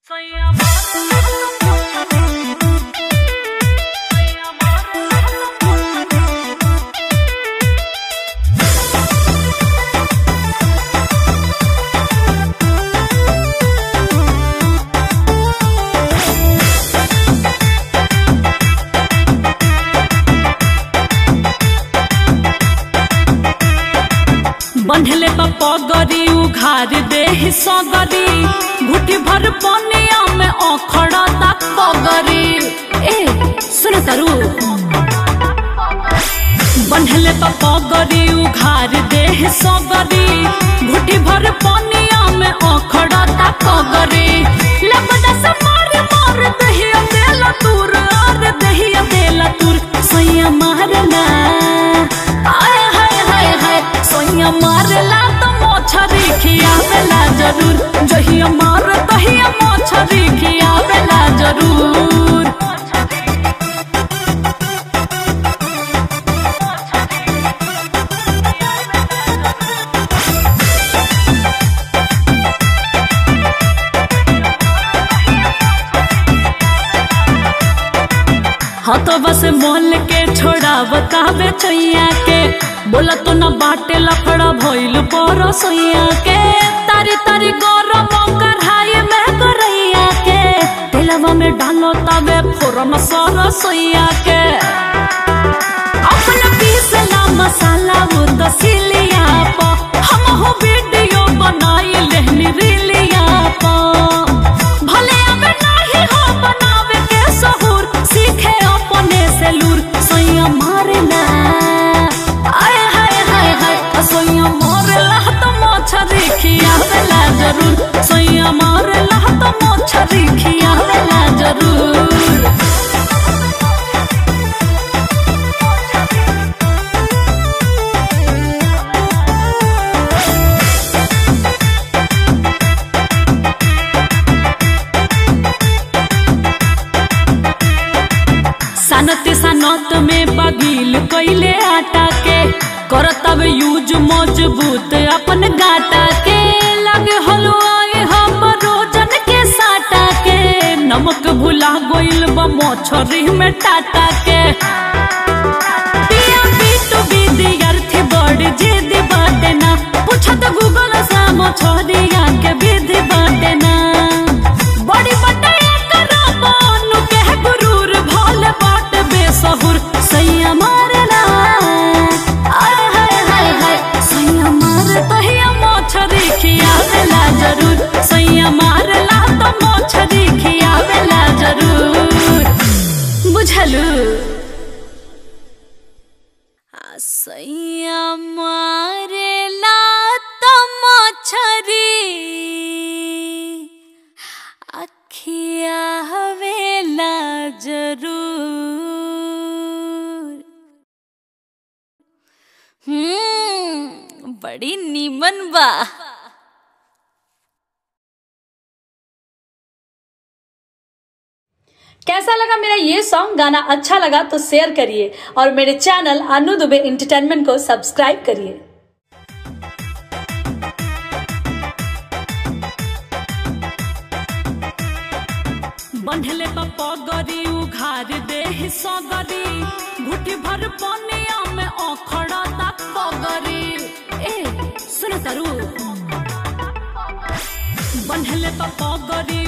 बंधले पगरी उघार देह सगरी घुटी भर पनिया में अखड़ा तक पगरी ए सुन तरु बंधले पगरी उघार देह सगरी घुटी भर पनिया में अखड़ा तक पगरी लपदा से मार मार दहिया देला तूर आर दहिया देला तूर सैया मारना आय हाय हाय हाय सोइया मारला तो मोछरी खियावेला जरूर जहिया मार तहिया मोछरी खियावेला जरूर हथवा से मोल के छोड़ा बतावे चैया के बोला तो न बाटे लफड़ा भइल पर सोइया के तारी तारी गरम कढ़ाई में करैया के तेलवा में डालो तवे फोरन सर सोइया के अपना पीसला मसाला वो तो सिलिया पो हम हो वीडियो बनाई लेहनी रिलिया पो भले अब नहीं हो बनावे के सहूर सीखे अपने से लूर सैया मारना आय हाय हाय हाय सैया मारला तो मोछरी खियावेला जरूर सैया मारला तो मोछरी खियावेला जरूर सनत सनत में बगील कैले आटा के करतब यूज मजबूत अपन गाटा के लगे हलवाए हम रोजन के साटा के नमक भुला गोइल बा मोछरी में टाटा के पिया बीटू विद्यार्थी बड़ जिद बाटे ना पूछत गूगल से मोछरिया के विधि बाटे ना बड़ी बटैया करा बानु के गुरूर भोले बाट बेसहुर सैया मारना आय हाय हाय हाय सैया मार तहिया मोछरी खियावेला जरूर सैया मारला तो मोछरी खियावेला जरूर बुझलू सैया मारेला तो मोछरी अखिया हवेला जरूर हम्म बड़ी नीमन बा कैसा लगा मेरा ये सॉन्ग गाना अच्छा लगा तो शेयर करिए और मेरे चैनल अनु दुबे इंटरटेनमेंट को सब्सक्राइब करिए बंधले पगरी उघार देह सगरी घुटी भर पनिया में अखड़ा तक पगरी ए सुन तरु बंधले पगरी